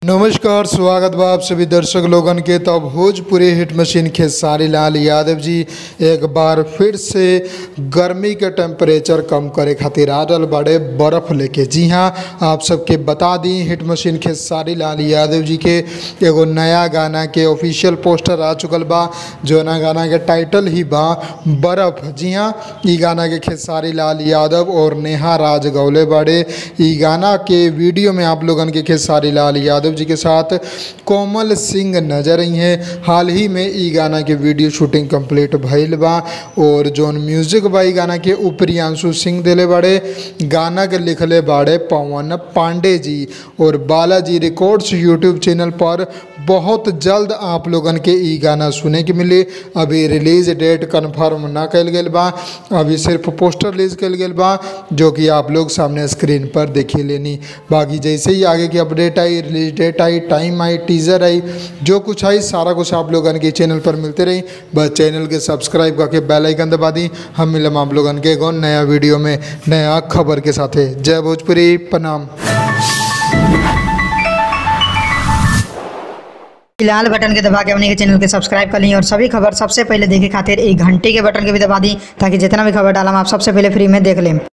नमस्कार स्वागत बा आप सभी दर्शक लोगन के तो भोजपुरी हिट मशीन खेसारी लाल यादव जी एक बार फिर से गर्मी के टेम्परेचर कम करे खातिर आ रहल बाड़े बर्फ़ लेके जी हाँ आप सबके बता दी हिट मशीन खेसारी लाल यादव जी के एगो नया गाना के ऑफिशियल पोस्टर आ चुकल बा जो ना गाना के टाइटल ही बा बर्फ़ जी हाँ ई गाना के खेसारी लाल यादव और नेहा राज गौले बाड़े ई गाना के वीडियो में आप लोगन के खेसारी लाल यादव जी के साथ कोमल सिंह नजर आई हैं हाल ही में ई गाना के वीडियो शूटिंग कंप्लीट भइल बा और जोन म्यूजिक बा ई गाना के प्रियांशु सिंह दिले बाड़े गाना के लिखले बाड़े पवन पांडे जी और बालाजी रिकॉर्ड्स यूट्यूब चैनल पर बहुत जल्द आप लोगन के ई गाना सुने के मिली अभी रिलीज डेट कंफर्म ना कल गेल बा अभी सिर्फ पोस्टर रिलीज कल गेल बा जो कि आप लोग सामने स्क्रीन पर देखी लेनी बाकी जैसे ही आगे की अपडेट आई रिलीज डेट आई टाइम आई टीजर आई जो कुछ आई सारा कुछ आप लोगन के चैनल पर मिलते रही बस चैनल के सब्सक्राइब करके बेल आइकन दबा दी हम मिलम आप लोगन के एगो नया वीडियो में नया खबर के साथे जय भोजपुरी प्रणाम लाल बटन के दबा के अपने के चैनल के सब्सक्राइब कर ली और सभी खबर सबसे पहले देखे खातिर एक घंटे के बटन के भी दबा दी ताकि जितना भी खबर डालम आप सबसे पहले फ्री में देख लें